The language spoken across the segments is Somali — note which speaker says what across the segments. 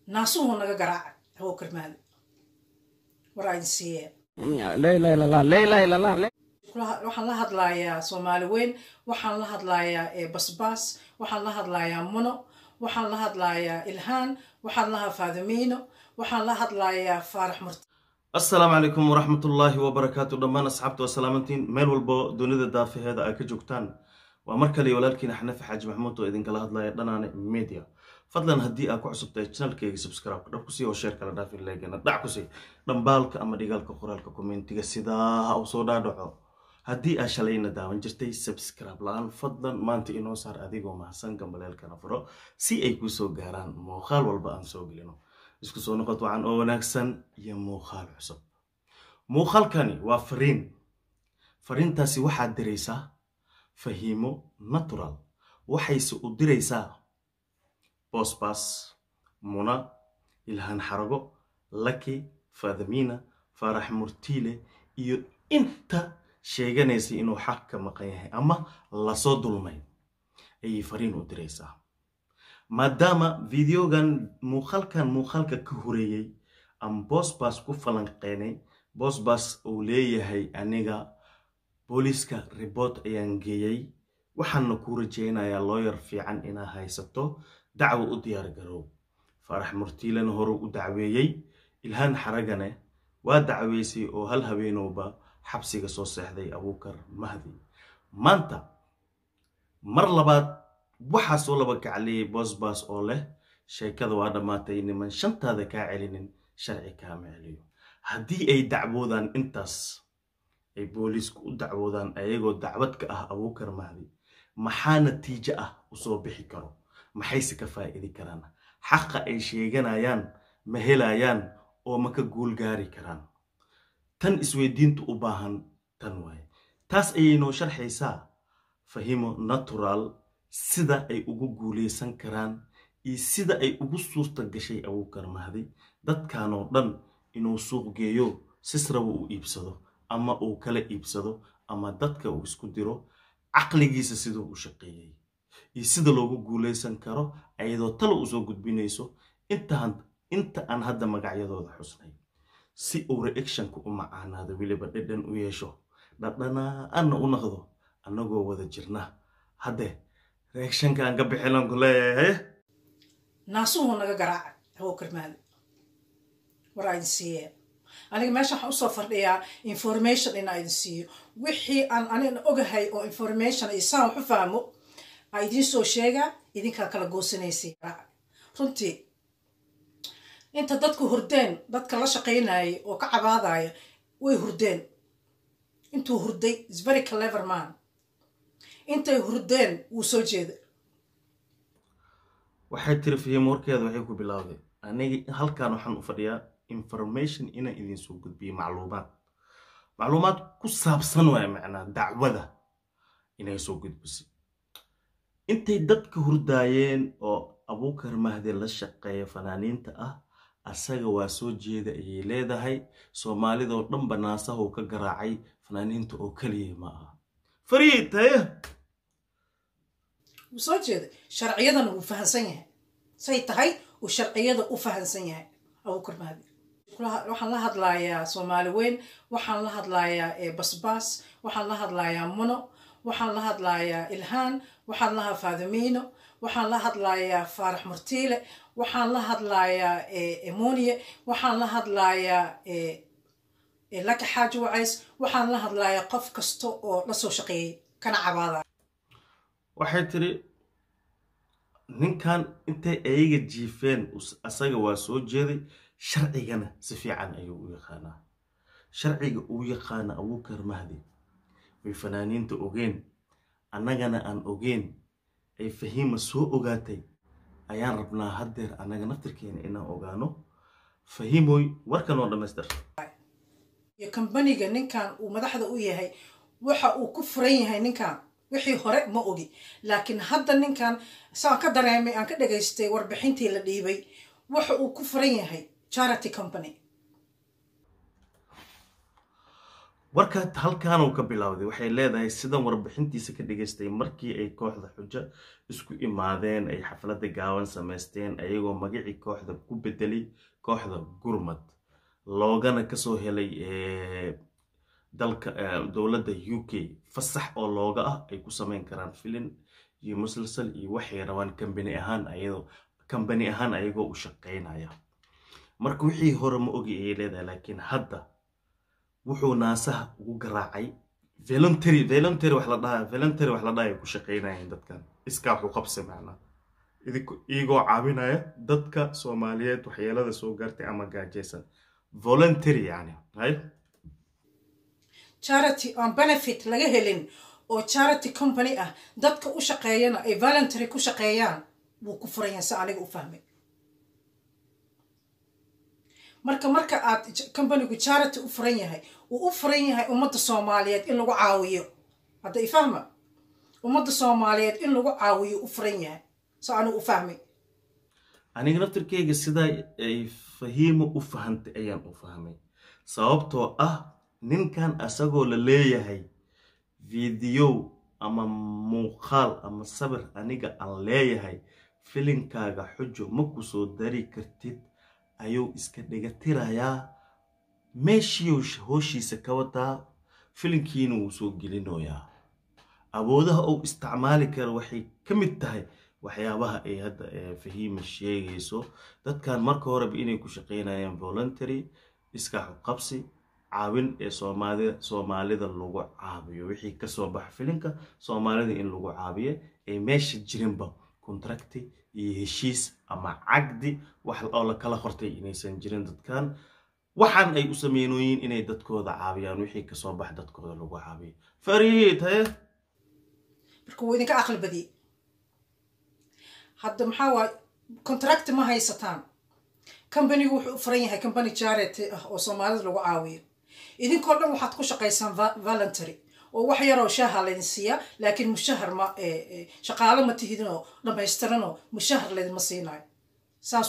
Speaker 1: naasuhu naga garaaca hawo karmaale war aydin siiyeen waxaan la hadlayaa soomaali weyn waxaan la hadlayaa basbaas waxaan la hadlayaa muno waxaan la hadlayaa ilhaan waxaan lahaa faadimiino waxaan la hadlayaa faarax murti
Speaker 2: assalaamu calaykum waraxmatullaahi wabarakaatu dhammaan asxaabta waa salaamantiin meel walbo dunida daafaheeda ay ka joogtaan waa mar kale walaalkiina xanafi xaaji maxmuud oo idinkala hadlaya dhanaane media fadlan haddii aad ku cusubtahay janalkeyga subscribe dhab kusii oo sheer kala dhaaf leegana dhac kusii dhambaalka ama dhigaalka qoraalka kommentiga sidaa u soo dhaadhaco haddii aad shalayna daawan jirtay subscribe la-aan fadlan maanta inoo saar adigoo mahadsan gambaleelkana furo si ay kuu soo gaaraan muuqaal walba aan soo gelino isku soo noqod wacan oo wanaagsan iyo muuqaal cusub muuqaalkani waa fariin fariintaasi waxaad diraysaa fahiimo natural waxayse u diraysaa bosbas muna ilhaan xarago laki faadamiina faarax murtiile iyo inta sheeganaysa inuu xaq ka maqan yahay ama lasoo dulmay ayay fariin u diraysaa maadaama videogan muuqaalkan muuqaalka ka horeeyey aan bosbas ku falanqeynay bosbas uu leeyahay aniga booliiska ribort ayaan geeyey waxaana kuu rajeynayaa looyar fiican inaa haysato dacwo u diyaar garow faarax murtiilena hore u dacweeyey ilhaan xaragane waa dacweysay oo hal habeenowba xabsiga soo seexday abuukar mahdi maanta mar labaad waxaa soo laba kacliyey bosbas oo leh sheekada waa dhammaatay niman shantaada kaa celinin sharci kaama celiyo haddii ay dacwoodaan intaas ay booliisku u dacwoodaan ayagoo dacwad ka ah abuukar mahdi maxaa natiijo ah usoo bixi karo maxayse ka faa'idi karaan xaqa ay sheeganayaan ma helayaan oo ma ka guul gaari karaan tan isweydiintu u baahan tan waaye taas ayay noo sharxaysaa fahimo natural sida ay ugu guulaysan karaan iyo sida ay ugu suurta gashay abuukar mahdi dadkanoo dhan inuu suuq geeyo sisraba uu iibsado ama uu kala iibsado ama dadka uu isku diro caqligiisa siduu u shaqeeyey iyo sida loogu guulaysan karo ayadoo tala usoo gudbinayso inta aan hadda magacyadooda xusnay si uu reactionka u macaanaado weliba dhadhan u yeesho dhadhanaana u naqdo annagoo wada jirna hadde reactionkaan ka bixilan ku leeyahay
Speaker 1: naasuhu naga garaaca hawo karmaale war aydin siiyeen aniga meesha waxaan usoo fardhiyaa information inaa idin siiyo wixii aan anigna ogahay oo information iyo saan wax u fahmo aa idiin soo sheegaa idinkaa kala goosanaysay runtii inta dadku hurdeen dadka la shaqaynayay oo ka cabaadaya way hurdeen intuu hurday is very clever man intay hurdeen wuu soo jeeda
Speaker 2: waxay tiri fihim warkeeda waxay ku bilowday aniga halkan waxaan u fadhiyaa information inaan idinsoo gudbiyo macluumaad macluumaad ku saabsan waay macnaa dacwada inay soo gudbisay intay dadka hurdaayeen oo abuukar mahdi la shaqeeya fanaaniinta ah asaga waa soo jeeda ayay leedahay soomaalidoo dhanba naasahu ka garaacay fanaaniinta oo keliya ma aha fariid haye
Speaker 1: wuu soo jeeday sharciyadana wuu fahansan yahay say tahay uu sharciyada u fahansan yahay abuukar mahdi waxaan la hadlayaa soomaali weyn waxaan la hadlayaa basbaas waxaan la hadlayaa muno waxaan la hadlayaa ilhaan waxaan lahaa faadimiino waxaan la hadlayaa faarax murtiile waxaan la hadlayaa emoniye waxaan la hadlayaa laka xaaji wacays waxaan la hadlayaa qof kasta oo la soo shaqeeyey kana cabaada
Speaker 2: waxay tiri ninkan intay ayaga jiifeen asaga waa soo jeeday sharcigana si fiican ayuu u yaqaanaa sharciga uu yaqaana abuukar mahdi way fanaaniinta ogeen annagana aan ogeen ay fahiima soo ogaatay ayaan rabnaa haddeer annaga naftirkeena inaan ogaano fahiimoy warkan oo dhammaystir
Speaker 1: iyo kambaniga ninkan uu madaxda u yahay waxa uu ku furan yahay ninkan wixii hore ma ogi laakiin hadda ninkan saan ka dareemay aan ka dhagaystay warbixintii la dhiibay waxa uu ku furan yahay charity company
Speaker 2: warka halkaanuu ka bilowday waxay leedahay sidan warbixintiisa ka dhigaystay markii ay kooxda xujo isku imaadeen ay xafladda gaaban samaysteen ayagoo magacii kooxda ku bedelay kooxda gurmad loogana kasoo helay dalka dowladda u k fasax oo looga ah ay ku sameyn karaan filin iyo musalsal iyo waxay rabaan kambani ahaan ayadoo kambani ahaan ayagoo u shaqeynaya marka wixii hore ma ogi ayay leedahay laakiin hadda wuxuu naasaha ugu garaacay voluntary voluntary wax la dhaha voluntary wax la dhaha ay ku shaqeynayeen dadkan iskaa waxu qabsi macnaa iyagoo caawinaya dadka soomaaliyeed waxyeelada soo gaartay ama gaajeysan voluntary yani hay
Speaker 1: charity on benefit laga helin oo charity company ah dadka u shaqeeyana ay voluntary ku shaqeeyaan wuu ku furayaa si aniga u fahmay marka marka aad companigu charity u furan yahay uu u furan yahay ummadda soomaaliyeed in lagu caawiyo hadda ifahma ummadda soomaaliyeed in lagu caawiyo u furan yahay so anigu u fahmay
Speaker 2: aniga naftirkeyga sidaa ay fahiimo u fahantay ayaan u fahmay sababtoo ah ninkan asagoo la leeyahay fideow ama muuqaal ama sabir aniga aan leeyahay filinkaaga xujo ma ku soo dari kartid ayuu iska dhigatirayaa meeshiiu hooshiisa ka wataa filinkiina wuu soo gelinoyaa awoodaha uu isticmaali karo waxay ka mid tahay waxyaabaha ay hadda fahiima sheegayso dadkan marka horeba inay ku shaqeynayaan voluntary iskaaxu qabsi caawin ee soomaalida soomaalida lagu caabiyo wixii kasoo baxa filinka soomaalida in lagu caabiyo ay meesha jirinba contracti iyo heshiis ama cagdi wax oo la kala qortay inaysan jirin dadkan waxaan ay u sameynooyiin inay dadkooda caabiyaan wixii kasoo bax dadkooda lagu caabiyo fariid haye
Speaker 1: marka wuu idinka aqli badiyey hadda maxaa waay contract ma haysataan companigu wuxuu u furan yahay company charity ah oo soomaalida lagu caawiyo idinkoo dhan waxaad ku shaqaysaan voluntary oo wax yaroo shaaha laydin siiyaa laakiin mushahar ma shaqaalo ma tihidinoo dhamaystiranoo mushahar laydinma siinayo saas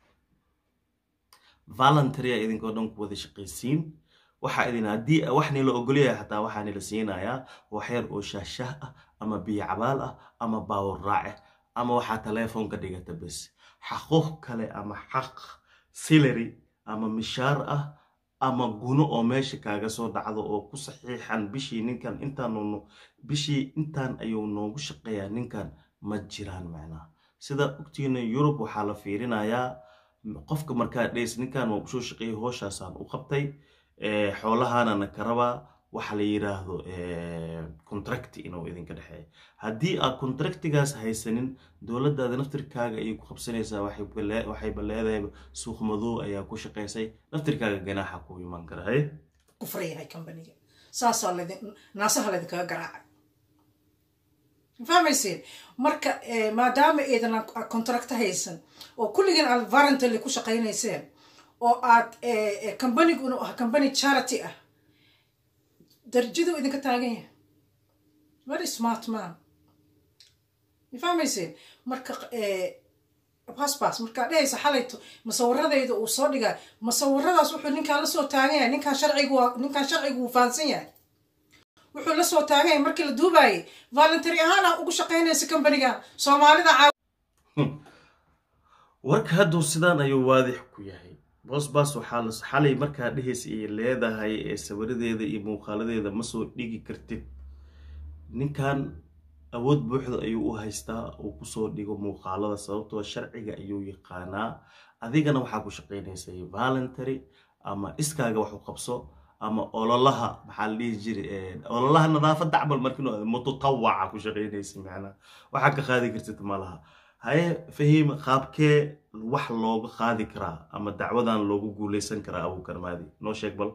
Speaker 2: voluntarya idinkoo dhan ku wada shaqaysiin waxaa idin haddii wax nila ogolyahay xataa waxaa nila siinayaa waxyar oo shaashah ah ama biyo cabaal ah ama baawar raace ama waxaa teleefoonka dhigata bes xaquuq kale ama xaq silary ama mishaar ah ama guno oo meesha kaaga soo dhacdo oo ku saxiixan bishii ninkan intaan bishii intaan ayuu noogu shaqeeyaa ninkan ma jiraan macnaha sida ogtiina yurub waxaa la fiirinayaa qofka markaa dheys ninkan waa usoo shaqeeyay hooshaasaan u qabtay xoolahanana ka rabaa waxa la yiraahdo contracti inuu idinka dhexeeya haddii aad contractigaas haysanin dowladdaada naftirkaaga ayay ku qabsanaysaa waxayba leedahay suuq madow ayaa ku shaqaysay naftirkaaga ganaaxa ku imaan kara haye
Speaker 1: ku furan yahay companiga saasaa laydin naasaha laydinkaga garaacay fahmayseen marka maadaama eedan contracto haysan oo kulligiin aad varantally ku shaqaynayseen oo aad companigu inuu ah company charity ah darajadu idinka taagan yahay very smart man ma fahmayseen marka basbas markaa dhehaysa xalayto masawiradayda uu soo dhigaa masawiradaas wuxuu ninkaan lasoo taagan yahay ninkaan sharcigu waa ninkaan sharcigu wuu fahansan yahay wuxuu lasoo taagan yahay markii la duubaayay voluntary ahaana ugu shaqaynaysa companiga soomaalida caaw
Speaker 2: warka hadduu sidaan ayuu waadix ku yahay bosbas waxaa la xalay markaa dhehaysa ay leedahay ee sawiradeeda iyo muuqaaladeeda ma soo dhigi kartid ninkan awood buuxda ayuu u haystaa uu kusoo dhigo muuqaalada sababtoo sharciga ayuu yaqaanaa adigana waxaa ku shaqaynaysay voluntary ama iskaaga wax u qabso ama ololaha maxaa la dhihi jiray ololaha nadaafadda camal markinu mutatawaca ku shaqaynaysa macnaha waxaa ka qaadi kartid malaha haye fahiim qaabkee wax looga qaadi karaa ama dacwadan loogu guuleysan karaa abuukar maadi noo sheeg bal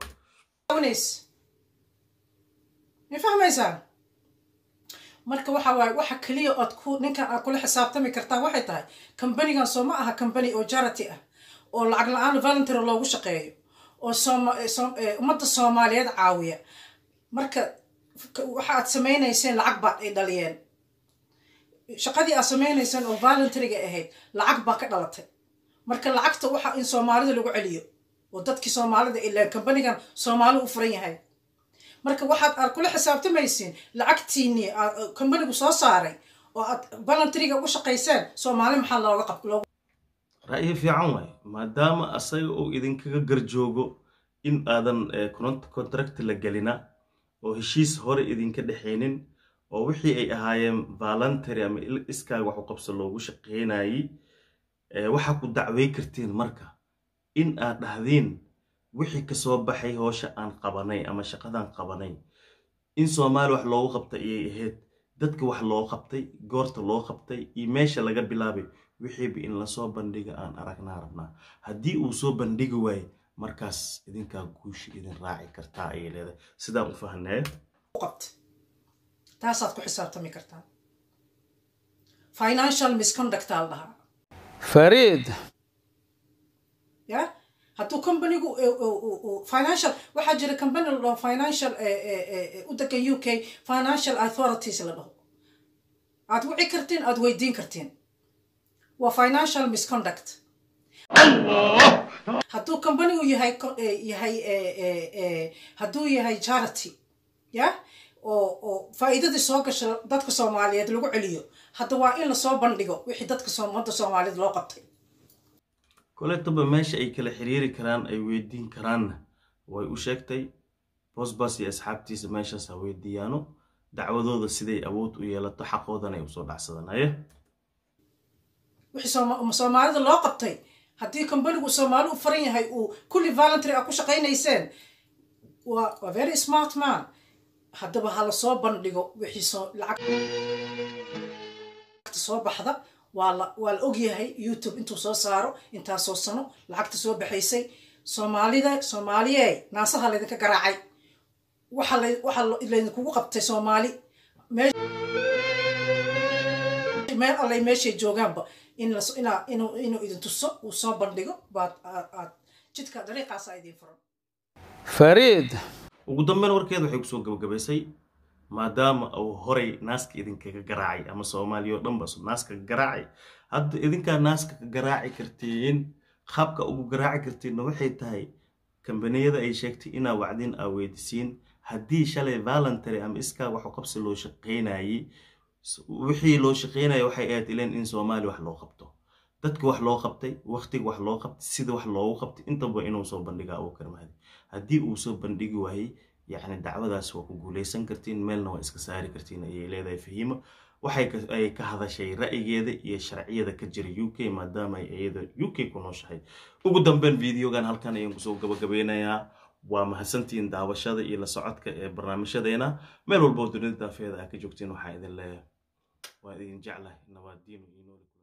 Speaker 1: ma fahmaysaa marka waxa waaye waxa keliya ood ku ninkan aad kula xisaabtami kartaan waxay tahay companigan soo ma aha company oo charity ah oo lacag la-aan voluntary loogu shaqeeyo oo ummadda soomaaliyeed caawiya marka waxa aad samaynayseen lacag baad ay dhaliyeen shaqadii aad samaynayseen oo voluntaryga ahayd lacag baa ka dhalatay marka lacagta waxa in soomaalida lagu celiyo oo dadkii soomaalida ilaan companigan soomaali u furan yahay marka waxaad aad kula xisaabtamaysiin lacagtiinii companigu soo saaray oo aad voluntaryga ugu shaqayseen soomaali maxaa looga qab
Speaker 2: ra'yi fiican waay maadaama asaga uu idinkaga garjoogo in aadan contract la gelina oo heshiis hore idinka dhexaynin oo wixii ay ahaayeen voluntary ama iskaaga wax u qabso loogu shaqaynayey waxaa ku dacwey kartiin marka in aad dhahdiin wixii kasoo baxay hoosha aan qabanay ama shaqadaan qabanay in soomaali wax loogu qabtay ayay ahayd dadka wax loo qabtay goorta loo qabtay iyo meesha laga bilaabay wixiiba in lasoo bandhiga aan aragnaa rabnaa haddii uu soo bandhigi waaye markaas idinkaa guushi idin raaci kartaa ayay leedahay sidaan u fahnee
Speaker 1: taasaad ku xisaabtami kartaa financial misconductaa la dhahaa
Speaker 3: fariid
Speaker 1: ya hadduu companigu financial waxaa jira company la dhaho financial u degan u k financial authorities la dhaho aad wici kartiin aad weydiin kartiin waa financial misconduct hadduu companigu yahay yahay hadduu yahay charity ya oo oo faa'iidadii soo gasha dadka soomaaliyeed lagu celiyo hadda waa in lasoo bandhigo wixii dadka ummadda soomaaliyeed loo qabtay
Speaker 2: koletaba meesha ay kala xiriiri karaan ay weydiin karaanna way u sheegtay bosbas iyo asxaabtiisa meeshaas ha weydiiyaano dacwadooda siday awood u yeelato xaqoodan ay usoo dhacsadanaye
Speaker 1: wixii soomaalida loo qabtay haddii companigu soomaali u faran yahay uu kulli voluntary a ku shaqaynayseen waa waa very smart man haddaba ha lasoo bandhigo wixii soo lacagta soo baxda waa la waa la ogyahay youtube intuu soo saaro intaasoo sano lacagta soo baxaysay soomaalida soomaaliye naasaha laydinka garaacay waxa la waxa laydinkugu qabtay soomaali meel allay meeshay joogaanba in las inaa inuu inuu idin tuso uu soo bandhigo baad aad jidka dariiqaasa idin furan
Speaker 3: fariid
Speaker 2: ugu dambeyn warkeeda waxay kusoo gabagabaysay maadaama uu horay naaska idinkaga garaacay ama soomaaliya oo dhanba naaska ka garaacay hadda idinkaa naaska ka garaaci kartiin qaabka ugu garaaci kartiinna waxay tahay kambaniyada ay sheegtay inaa wacdin aa weydisiin haddii shalay voluntary ama iskaa waxu qabsi loo shaqaynayey wixii loo shaqaynaya waxay ahayd ileen in soomaaliya wax loo qabto dadka wax loo qabtay waqtiga wax loo qabtay sida wax loogu qabtay intaba inuu soo bandhiga abuu karmahdi haddii uu soo bandhigi waayey yacni dacwadaas waa ku guulaysan kartiin meelna waa iska saari kartiin ayay leedahay fahiimo waxay ka hadashay ra'yigeeda iyo sharciyada ka jira u k maadaama ay iyada u k ku nooshahay ugu dambeyn videogan halkan ayaan kusoo gabagabeynayaa waa mahadsantihiin daawashada iyo la socodka ee barnaamijyadeena meel walboo dunida daafeeda aa ka joogtiin waxaa idin leeyahay waa idin jeclahay nabaadiinu iyo nooli